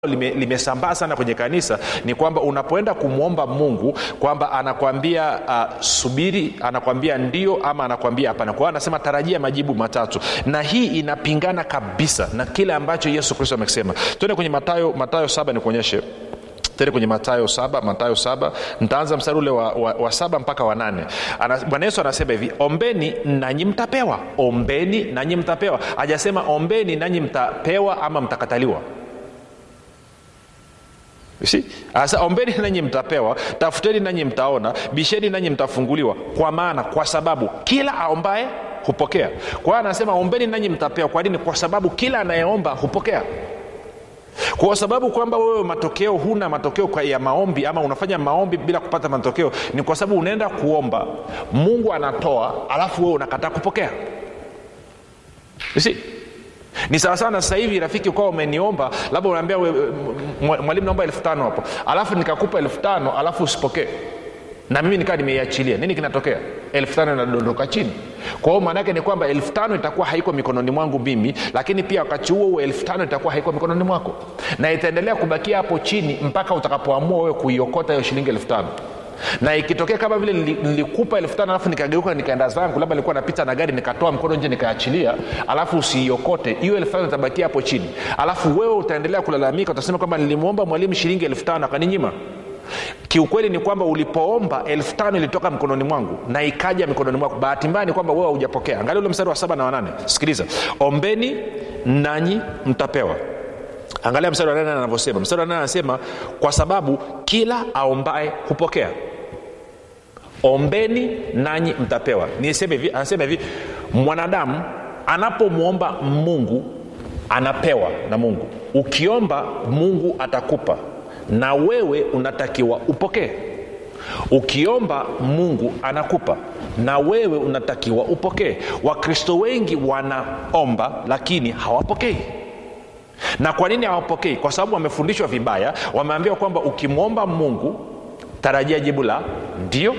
lime- limesambaa sana kwenye kanisa ni kwamba unapoenda kumwomba mungu kwamba anakwambia uh, subiri anakwambia ndio ama anakwambia hapana kwa hiyo anasema tarajia majibu matatu na hii inapingana kabisa na kile ambacho yesu kristo amekisema tuende kwenye matayo matayo saba nikuonyeshe tende kwenye matayo saba matayo saba ntaanza mstari ule wa, wa, wa saba mpaka wa nane Ana- bwana yesu anasema hivi ombeni nanyi mtapewa ombeni nanyi mtapewa hajasema ombeni nanyi mtapewa ama mtakataliwa You see? Asa ombeni nanyi mtapewa tafuteni nanyi mtaona bisheni nanyi mtafunguliwa kwa maana kwa sababu kila aombaye hupokea kwa hiyo anasema ombeni nanyi mtapewa kwa nini kwa sababu kila anayeomba hupokea kwa sababu kwamba wewe matokeo huna matokeo kwa ya maombi ama unafanya maombi bila kupata matokeo ni kwa sababu unaenda kuomba mungu anatoa alafu wewe unakataa kupokea You see? ni sawasawa na sasa hivi rafiki ukawa umeniomba labda unaambia we- m- m- mwalimu naomba elfu tano hapo alafu nikakupa elfu tano alafu usipokee na mimi nikawa nimeiachilia nini kinatokea elfu tano inadondoka chini kwa hiyo maanaake ni kwamba elfu tano itakuwa haiko mikononi mwangu mimi lakini pia wakati huo huo elfu tano itakuwa haiko mikononi mwako na itaendelea kubakia hapo chini mpaka utakapoamua wewe kuiokota hiyo shilingi elfu tano na ikitokea kama vile nili- nilikupa elfu tano alafu nikageuka nikaenda zangu labda nilikuwa napita na gari nikatoa mkono nje nikaachilia alafu usiiokote hiyo elfu tano itabakia hapo chini alafu wewe utaendelea kulalamika utasema kwamba nilimwomba mwalimu shilingi elfu tano akaninyima kiukweli ni kwamba ulipoomba elfu tano ilitoka mkononi mwangu na ikaja mikononi mwako bahati mbaya ni kwamba wewe haujapokea angalia ule mstari wa saba na wanane sikiliza ombeni nanyi mtapewa angalia mstari wa nane anavyosema mstari wa nane anasema kwa sababu kila aombaye hupokea ombeni nanyi mtapewa niseme hivi anasema hivi mwanadamu anapomwomba mungu anapewa na mungu ukiomba mungu atakupa na wewe unatakiwa upokee ukiomba mungu anakupa na wewe unatakiwa upokee wakristo wengi wanaomba lakini hawapokei na kwa nini hawapokei kwa sababu wamefundishwa vibaya wameambiwa kwamba ukimwomba mungu tarajia jibu la ndio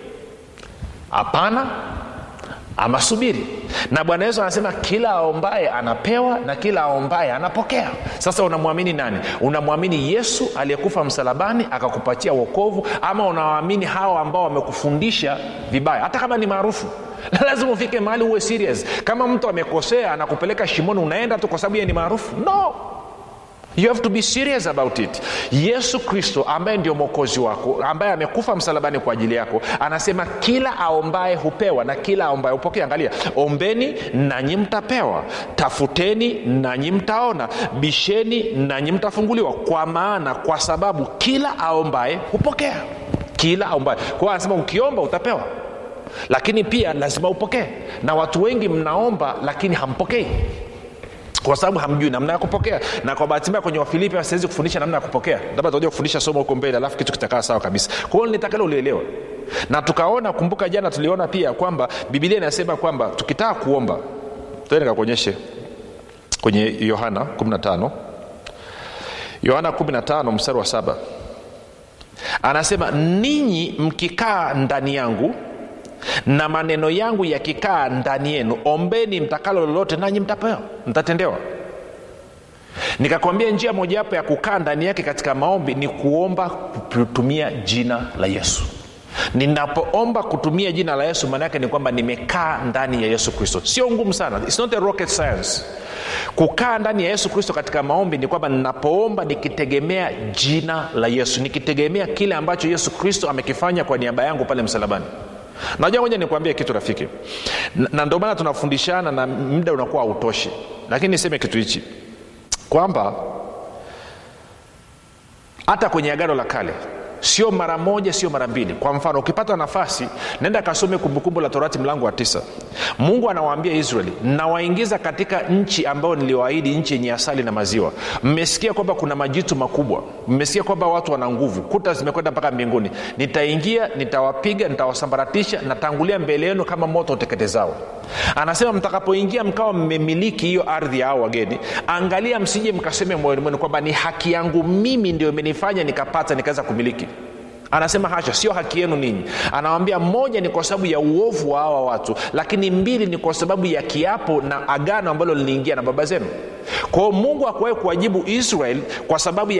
hapana ama subiri na bwana yesu anasema kila aombaye anapewa na kila aombaye anapokea sasa unamwamini nani unamwamini yesu aliyekufa msalabani akakupatia wokovu ama unawaamini hawa ambao wamekufundisha vibaya hata kama ni maarufu lazima ufike mahali uwe serious kama mtu amekosea anakupeleka shimoni unaenda tu kwa sababu yeye ni maarufu no you have to be serious about it yesu kristo ambaye ndio mwokozi wako ambaye amekufa msalabani kwa ajili yako anasema kila aombaye hupewa na kila aombaye hupokea angalia ombeni nanyi mtapewa tafuteni nanyi mtaona bisheni nanyi mtafunguliwa kwa maana kwa sababu kila aombaye hupokea kila aombaye kwa hiyo anasema ukiomba utapewa lakini pia lazima upokee na watu wengi mnaomba lakini hampokei kwa sababu hamjui namna ya kupokea na kwa bahati mbaya kwenye wafilipi siwezi kufundisha namna ya kupokea labda tutakuja kufundisha somo huko mbele alafu kitu kitakaa sawa kabisa kwa hiyo nitakalo ulielewa na tukaona kumbuka jana tuliona pia kwamba bibilia inasema kwamba tukitaka kuomba tuende nikakuonyeshe kwenye yohana 15 yohana 15 mstari wa saba anasema ninyi mkikaa ndani yangu na maneno yangu yakikaa ndani yenu ombeni mtakalo lolote nanyi mtapewa mtatendewa nikakwambia njia mojawapo ya kukaa ndani yake katika maombi ni kuomba kutumia jina la yesu ninapoomba kutumia jina la yesu maana yake ni kwamba nimekaa ndani ya yesu kristo sio ngumu sana It's not a rocket science kukaa ndani ya yesu kristo katika maombi ni kwamba ninapoomba nikitegemea jina la yesu nikitegemea kile ambacho yesu kristo amekifanya kwa niaba yangu pale msalabani najua moja nikuambie kitu rafiki na, na ndio maana tunafundishana na muda unakuwa hautoshi lakini niseme kitu hichi kwamba hata kwenye agano la kale sio mara moja sio mara mbili kwa mfano ukipata nafasi nenda kasome kumbukumbu la torati mlango wa tisa mungu anawaambia israeli nawaingiza katika nchi ambayo niliwaahidi nchi yenye asali na maziwa mmesikia kwamba kuna majitu makubwa mmesikia kwamba watu wana nguvu kuta zimekwenda mpaka mbinguni nitaingia nitawapiga nitawasambaratisha natangulia mbele yenu kama moto uteketezao anasema mtakapoingia mkawa mmemiliki hiyo ardhi ya hao wageni angalia msije mkaseme moyoni mwenu kwamba ni haki yangu mimi ndio imenifanya nikapata nikaweza kumiliki anasema hasha sio haki yenu ninyi anawambia moja ni kwa sababu ya uovu wa hawa watu lakini mbili ni kwa sababu ya kiapo na agano ambalo liliingia na baba zenu kwao mungu akuwahi kuwajibu israel kwa sababu